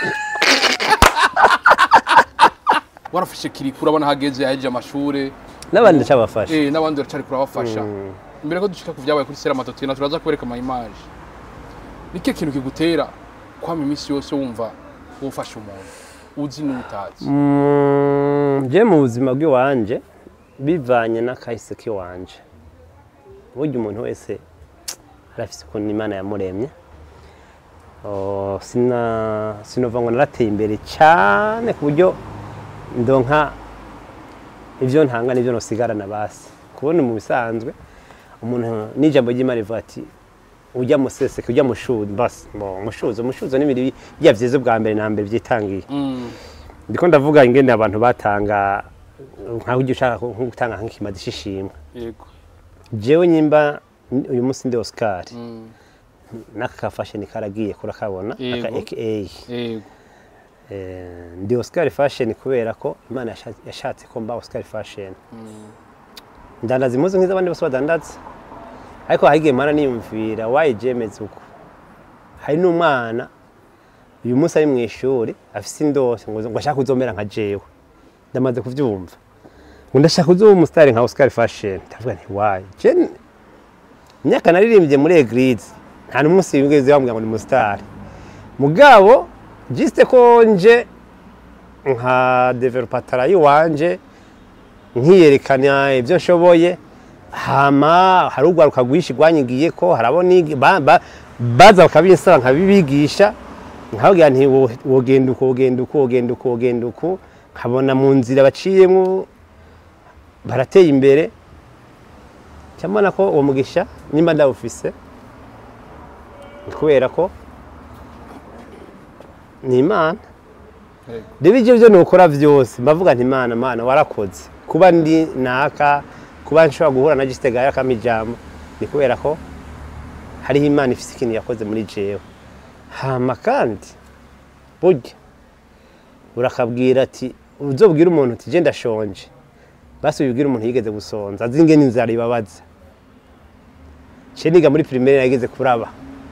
warafashe kiriku urabona hageze yahejeje amashuri n'abandi ndacabafasha eh n'abandi baracari kurabafasha imbere ko dushika ku byabaye kuri sera matotina turaza kubereka ama image nike kintu kigutera kwama iminsi yose wumva wufasha umuntu uzi n'utazi Mm, je mu buzima bw'iwanje bivanye n'akahise k'iwanje burya umuntu wese arafise ukuntu imana yamuremye Oh, sina sinova ngo narateye imbere cyane ku buryo ndonka ibyo ntanga n'ibyo nosigarana basi kubona mu bisanzwe umuntu n'ijambo ry'imana rivuga ati ujya museseke ujya mushuzi basi bo mushuzi umushuzi n'ibiri bya vyiza bwa mbere na mbere byitangiye mm. ndiko ndavuga ingene abantu batanga nkaho ujya ushaka nko gutanga nk'ikimazi c'ishimwe yego jewe nyimba uyu munsi ndi Oscar mm. n'aka ka fashion karagiye kurakabona aka Yego. AKA yego Eh, ndi Oscar fashion kubera ko imana yasha- yashatse ko mba Oscar fashion ndandaza impuzu nk'iz'abandi bose badandaza ariko hagiye mana niyumvira wayi jemeze uko hari n'umwana uyu munsi ari mu ishuri afise indose ngo ngo ashaka kuzomera nka jewe ndamaze kuvyumva ngo ndashaka kuzoba umusitari nka Oscar fashion ndavuga nti wayi je imyaka naririmbye muri eglise nta n'umunsi wigeze bambwira ngo ni umusitari mugabo jiste ko nje nka developatara yiwanje nkiyerekana ibyo nshoboye hama hari urwaruka rwinshi rwanyigiye ko harabo nigi- ba- ba- baza bakabinsaba nkabibigisha nkababwira nti wo- wogenda uko wogenda uko wogenda uko wogenda uko nkabona mu nzira baciyemo barateye imbere cyambona ko uwo mugisha nimba ndawufise ni kubera ko ni imana yego rero ibyo byo nukora byose mbavuga nti imana mana warakoze kuba ndi naka kuba nshobora guhura na gisitega yakama ijambo ni kubera ko hariho imana ifite ikintu yakoze muri jewe hama kandi burya urakabwira ati uzobwira umuntu uti je ndashonje basi ubibwira umuntu yigeze gusonza azi ingene inzara ibabaza ce niga muri primaire nageze kuraba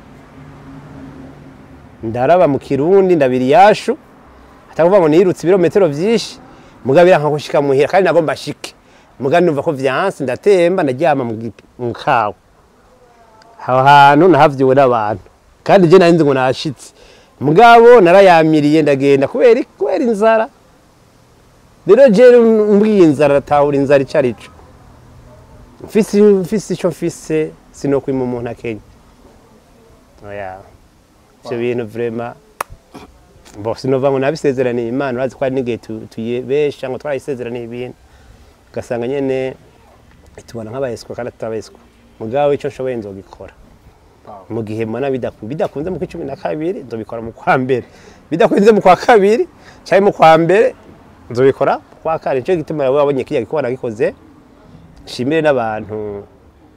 ndaraba mu kirundi ndabira iyashu atakuvuga ngo nirutse ibirometero byinshi mugabira nka gushika muhira kandi nagomba ashike mugabe numva ko vyanse ndatemba ndaryama mu gi- mu kawa aho hantu nahavyiwe n'abantu kandi je nari nzi ngo nashitse mugabo narayamiriye ndagenda kubera iki? kubera inzara rero je mbwiye inzara atahura inzara ico arico mfise mfise ico mfise sinokwima umuntu akenya oya ivyo bintu vraiment bo sinova ngo nabisezeraniye imana urazi ko hari n'igihe tu- tuyibesha ngo twarayisezeraniye ibintu ugasanga nyene tubona nk'abayeswa kandi tutabayeswa mugabo icyo nshoboye nzogikora Wow. mu gihe mbona bidaku- bidakunze mu kwa cumi na kabiri nzobikora mu kwa mbere bidakunze mu kwa kabiri cyangwa mu kwa mbere nzobikora mu kwa kane nicyo gituma rero wabonye kijya gikorwa nagikoze nshimire n'abantu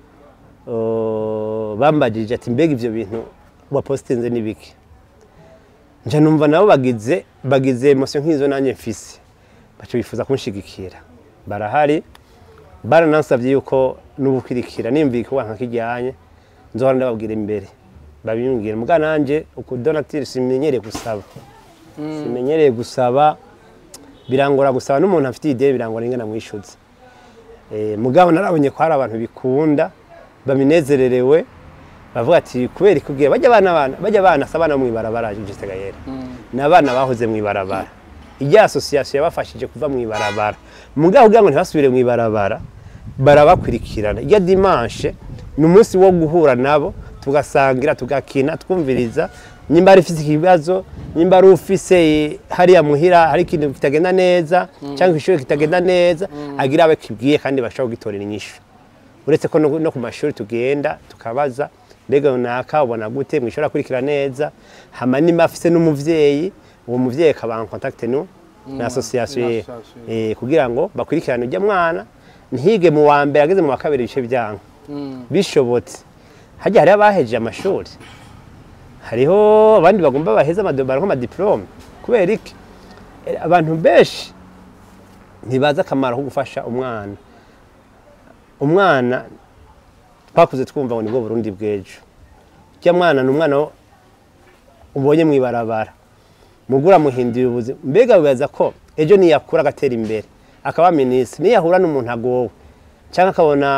uh, bambajije ati mbega ivyo bintu wapositinze ni biki nja numva nabo bagize bagize emosiyo nk'izo nanjye mfise baca bifuza kunshigikira barahari baranansabye yuko n'ubukwirikira nimba igikorwa nka kijyanye nzohora ndababwira imbere babimbwira muga nanje uku donatire simenyereye gusaba simenyereye gusaba birangora gusaba n'umuntu afite ideye birangora ingana mwishyuze Eh, mugabo narabonye ko hari abantu bikunda babinezererewe bavuga ati kubera ikubwira bajya abana bana bajya abana si abana bo mw'ibarabara Justin Gayera ni abana bahoze mw'ibarabara ijya asosiyasiyo yabafashije kuva mw'ibarabara mugabo kugira ngo ntibasubire mw'ibarabara barabakurikirana ijya dimanche ni umunsi wo guhura nabo tugasangira tugakina twumviriza nimba ari ufise ikibazo nimba ari ufise eh, hariya muhira hari ikintu kitagenda neza cyangwa ishuri kitagenda neza agira abo kibwiye kandi bashobora kugitorera inyishu uretse ko no no ku mashuri tugenda tukabaza mbega runaka ubona gute mwishuri akurikira neza hama nimba afise n'umuvyeyi uwo muvyeyi akaba en contact nu na association ye association. eh, kugira ngo bakurikirane ujya mwana ntihige mu wa mbere ageze mu wa kabiri ibice byanka bishobotse hajya hariho abahejeje amashuri hariho abandi bagomba baheze amadobaro nk'amadiplome kubera iki Eh, abantu benshi ntibazi akamaro ko gufasha umwana umwana twakuze twumva ngo nibwo burundi bw'ejo ujya mwana ni umwana wo- ubonye mu ibarabara mugura muhindura ubuzima mbega wibaza ko ejo niyakura agatera imbere akaba minisitiri niyahura n'umuntu agowe cyangwa akabona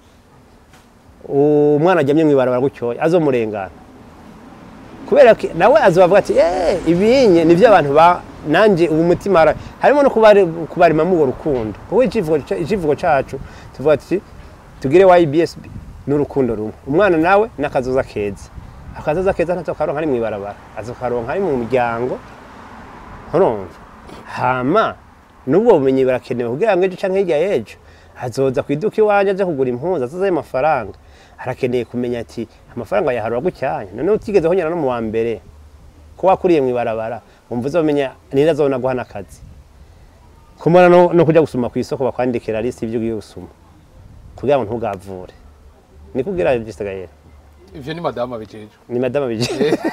umwana ajyamye mu ibarabara gutyoya azomurengana kubera ko nawe azobavuga ati eh ibinye nivyo abantu ba nanje ubu mutima ara-" harimo no kubari kubarimamo urwo rukundo kuko icivugo ca- icivugo cacu tuvuga ati tugire YBS n'urukundo rumwe umwana nawe n'akazoza keza akazoza keza ntazo karonka ari mu ibarabara azokaronka ari mu muryango urumva hama n'ubwo bumenyi barakenewe kugira ngo ejo canke hirya y'ejo azoza ku iduka iwanje aje kugura impuzu azozayo amafaranga arakeneye kumenya ati amafaranga yaharura gucyanya noneho utigeze honyana no mu wa mbere ko wakuriye mu ibarabara wumva uzomenya ninde azobona guha n'akazi kumara no, no kuja gusuma ku isoko bakwandikira lisi y'ivyo ugiye gusuma kugira ngo ntugavure ni kugira gisigaye ivyo ni madamu abijejwe ni madama bije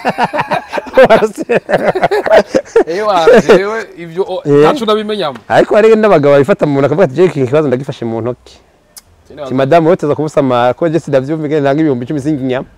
ewa jewe ivyo o- Eh. ntaco ndabimenyamo ariko hari n'abagabo babifata mu ntoki akavuga ati jeki iki kibazo ndagifashe mu ntoki ti madamu wowe tuza kumusamara ko jesi ndavyumva ingene nanga ibihumbi icumi singa inyama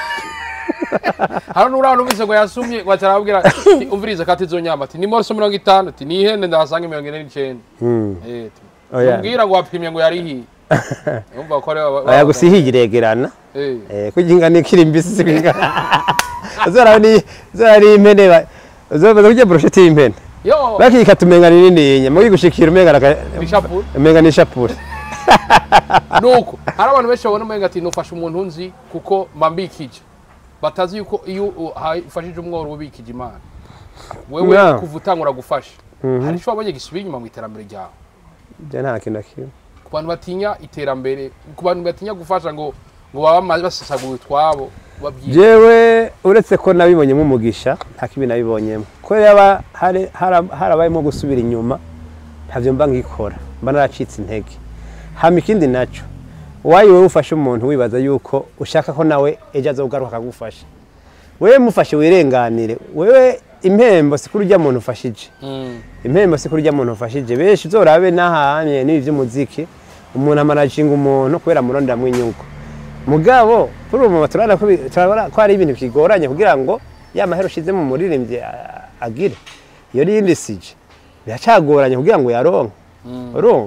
hano nuraba numvise ngo yasumye waca arababwira ati, umviriza kati izo nyama ati ni moroso mirongo itanu ati ni ihene ndahasanga mirongo ine n'icenda Eh, ati, Oya. umbwira ngo wapimye ngo yarihiye umva ko ari aba- aya gusa ihiye iregerana Eh. Eh, kugira ingano ikiri mbisi singa uzora ni uzora ni impene ba- uzobaza kurya brochette y'impene yo bakika tumenga ni nini inyama uyigushikira umenga naka ishapure umenga ni ishapure nuko hari abantu benshi babona umenga ati nufashe umuntu nzi kuko mbambikije batazi yuko iyo ufashije umworo ubikije imana wewe Yeah. kuva utangura gufasha hari icyo wabonye gisubira inyuma mu iterambere ryawe bya nta kintu na kimwe ku bantu batinya iterambere ku bantu batinya gufasha ngo ngo baba bamaze basesagura utwabo babyiye jewe uretse ko nabibonyemo umugisha nta kibi nabibonyemo ko yaba hari- hara- harabayemo gusubira inyuma ntavyo mba ngikora mba naracitse intege hama ikindi naco wayi wewe ufashe umuntu wibaza yuko ushaka ko nawe ejo azogaruka akagufasha wewe mufashe wirenganire wewe impembo si kuri urya muntu ufashije impembo si kuri urya muntu ufashije benshi uzorabe n'ahamye n'ibi vy'umuziki umuntu amanajinga umuntu kubera amuronderamwo inyungu mugabo kuri ubu turabona ko bi- turabona ko hari ibintu bigoranye kugira ngo ya mahera ushize mu muririmbyi a- agire iyo rindi sije biracagoranye kugira ngo yaronke urumva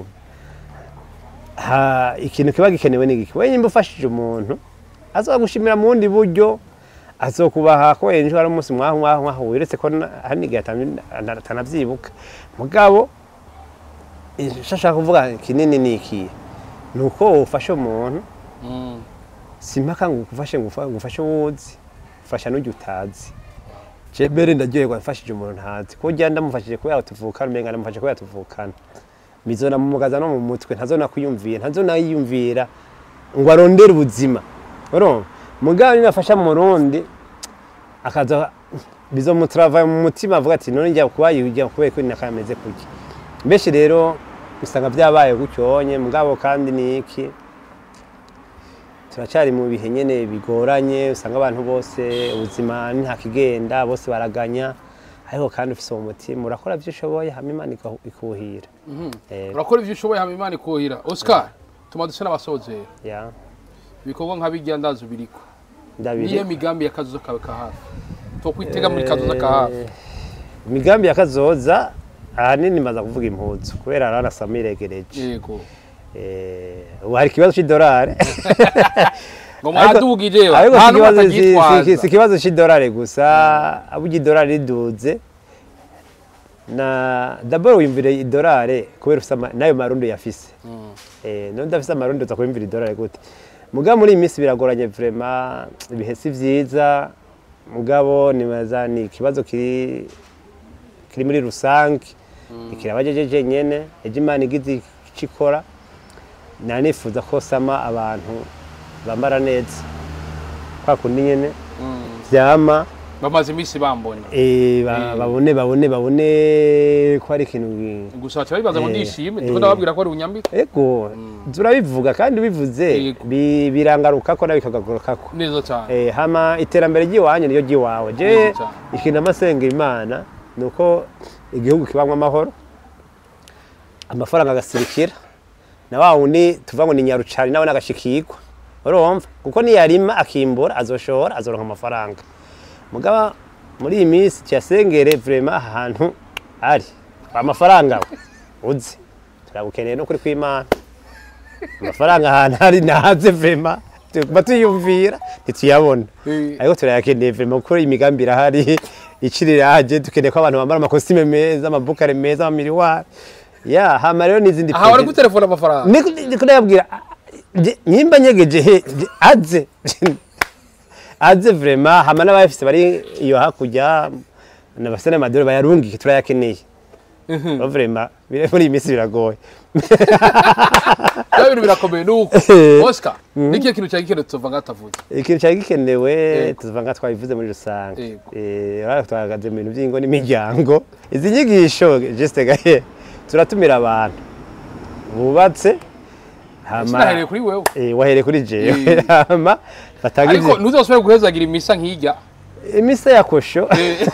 ha ikintu kiba gikenewe ni iki wewe nimba ufashije umuntu azogushimira mu bundi buryo azokubaha ko ejo hari umunsi mwaho mwaho mwaho wiretse ko na- hari n'igihe atamye- atanavyibuka mugabo icyo ashaka kuvuga kinini ni ikihe ni uko ufashe umuntu si impaka ngo ugufashe ngo ufa- ngo ufashe uwuzi ufasha n'ujya utazi je mbere ndaryoherwa mfashije umuntu ntazi ko ujya ndamufashije kubera tuvukana umenga ndamufashije kubera tuvukana bizona mumugaza no mu mutwe ntazona kwiyumvira ntazona yiyumvira ngo arondere ubuzima urumva mugabo niba afasha mu rundi akaza bizomutrava mu mutima avuga ati none njya kuba yijya kubera ko nakameze kurya benshi rero usanga byabaye gucyonye mugabo kandi ni iki turacyari mu bihe nyene bigoranye usanga abantu bose ubuzima ni ntakigenda bose baraganya ariko kandi ufise uwo mutima urakora ibyo ushoboye hama imana ikahu- ikuhira Eh, urakora ibyo ushoboye hama imana ikuhira oscar tuma duse n'abasozera ya ibikorwa nka bijya ndazi biriko ndabiri niyo migambi ya kazoza kawe ka hafi tokwitega muri kazoza ka hafi Eh, imigambi ya kazoza ahanini maze kuvuga impuzu kubera arana sama iregereje yego Eh, ubu hari ikibazo cy'idolari ngo mwadugije ariko nta si n'umwe ikibazo- si- si- si atagitwaza ikibazo cy'idolari gusa burya idolari riduze na daboro wimvira idolari kubera ufise ama- n'ayo marundi yafise Eh, none udafise amarundi uza kwimvira idolari gute mugabo muri iyi minsi biragoranye vrema ibihe si vyiza mugabo nibaza ni ikibazo kiri kiri muri rusange ikirabajejeje nyene ejo imana igize ico ikora nanifuza ko sama abantu bambara neza kwa kundi nyene vyama bamaze iminsi bambona eh, ba- Eh. babone babone babone ko hari ikintu gi- gusa baca bibaza ngo Eh, ndishime eh. ndiko ndababwira ko ari unyambika ego turabivuga kandi bivuze Yego. bi- birangarukako nawe bikagarukako neza cyane Eh, hama iterambere ry'iwanyu niyo ry'iwawe je Neza cyane. ikintu amasenga imana ni uko igihugu kibamwo amahoro amafaranga agasirikira na wa wundi tuvuga ngo ni nyarucari nawe nagashikirwa urumva kuko niyarima akimbura azoshora azoronka amafaranga mugaba muri iyi minsi tuyasengere vrema ahantu ari amafaranga we uzi turabukeneye no kuri kw'imana amafaranga ahantu ari naze vrema tuguma tuyumvira ntituyabona Eh. ariko turayakeneye vrema kuko imigambi irahari iciriraje dukeneye ko abantu bambara amakositime meza amabukare meza amamiriwari ya hama rero n'izindi aha bari proje- gutelefona amafaranga niko niko ndababwira je- nyimba nyegeje he je- aze aze vrema hama n'abafise bari iyo hakurya nabase n'amadore bayarungike turayakeneye Bo vrema bire- muri iyi minsi biragoye bya bintu birakomeye nuko Eh. oscar nikihe kintu cyari gikenewe tuva ngatavuze ikintu cyari gikenewe Yego. tuva nga twabivuze muri rusange Yego. Eh, urabona ko twahagaze mu bintu by'ingo n'imiryango izi nyigisho juste gahe turatumira abantu bubatse hama sinahereye kuri wewe Eh, wahereye kuri jewe Eh. hama batagize ariko ntuzasubire guhezagira imisa nk'ijya imisa ya kosho Eh.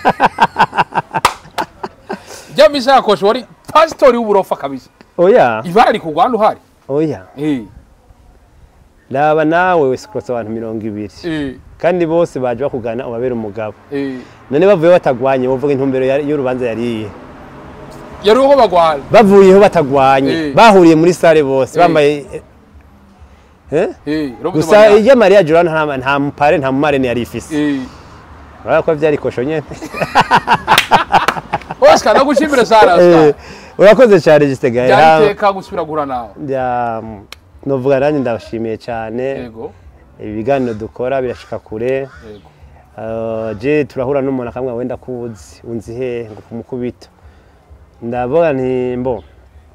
rya misa yakoshe wari pasitori w'uburofa kabisa oya ibara riri kugwa hano uhari oya Eh, raba nawe wese kurasa abantu mirongo ibiri eh, kandi bose baje bakugana ubabera umugabo eh. none bavuye batagwanye bavuga intumbero ya- y'urubanza yariye yari uho bagwana bavuyeho batagwanye Eh. bahuriye muri sare bose Eh. bambaye Eh? Eh, Robert gusa Mariya. iyo mariya jorana nta nta mupare nta mumarene yari ifise Eh. urabona ko byari kosho nyene oscar nagushimire sana Eh, oscar urakoze cyane gisega byari iteka gusubira guhura nawe novuga nanjye ndabashimiye cyane yego ibi biganiro dukora birashika kure yego Uh, je turahura n'umuntu akamwe wenda kuzi unzi he ngo kumukubita ndavuga nti mbo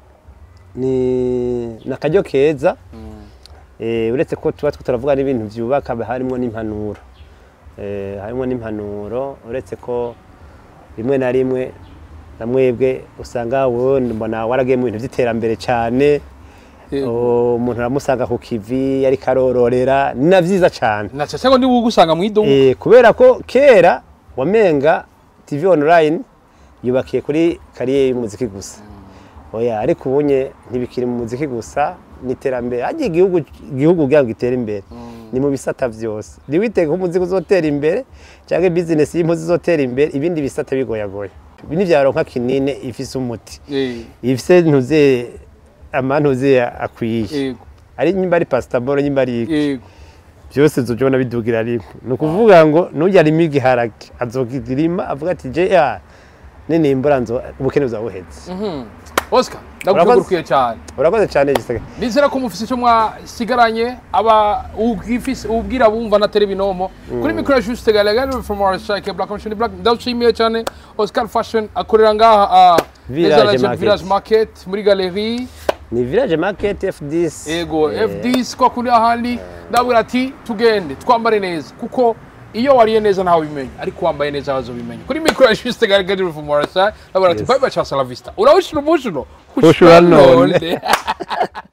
ni nakaryo keza eh, uretse ko tuba two turavuga n'ibintu byubaka harimo n'impanuro eh, harimo n'impanuro uretse ko rimwe na rimwe na mwebwe usanga wowe mbona waragiye mu bintu by'iterambere cyane Yego. umuntu aramusanga ku kivi ariko arororera ni na byiza cyane naca cyangwa ndi bugusanga mu iduka Eh, kubera ko kera wamenga TV online yubakiye kuri kariyeri y'umuziki gusa oya ariko ubunye ntibikiri mu muziki gusa n'iterambere hagiye igihugu igihugu kugira ngo gitere imbere ni mu bisata byose ntiwitege ko umuziki uzotera imbere cyangwa bizinesi y'impuzi izotera imbere ibindi bisata bigoyagoye ibi ni byaronka kinini ifise umuti Eh, ifise ntuze amantuze akwiye yego ari nyimba ari pasitamoro nyimba ari iki yego byose nzobona bidugira rimwe ni ukuvuga ngo nujya arimo igiharage azogirima avuga ati je ya ninimbura nzo ubukene buzabuhetse Mhm. oscar ndagukengurukiye cyane urakoze cyane gisega nizera ko mufise icyo mwasigaranye aba ubwifise ubwira bumva na telebinomo kuri mikoro ya juste galagari from our strike black machine black ndashimiye cyane oscar fashion akorera ngaha ah, Village neza Legend Market. village market muri galerie ni village market f10 ego Eh, fds kwa kuri ahandi ndabwira ati tugende twambare neza kuko iyo wariye neza ntawe ubimenya ariko wambaye neza bazobimenya kuri mikoro ya juste garagari rumorasa abara ati Yes. bye bye cha la vista urawushira umushuro Ushura none.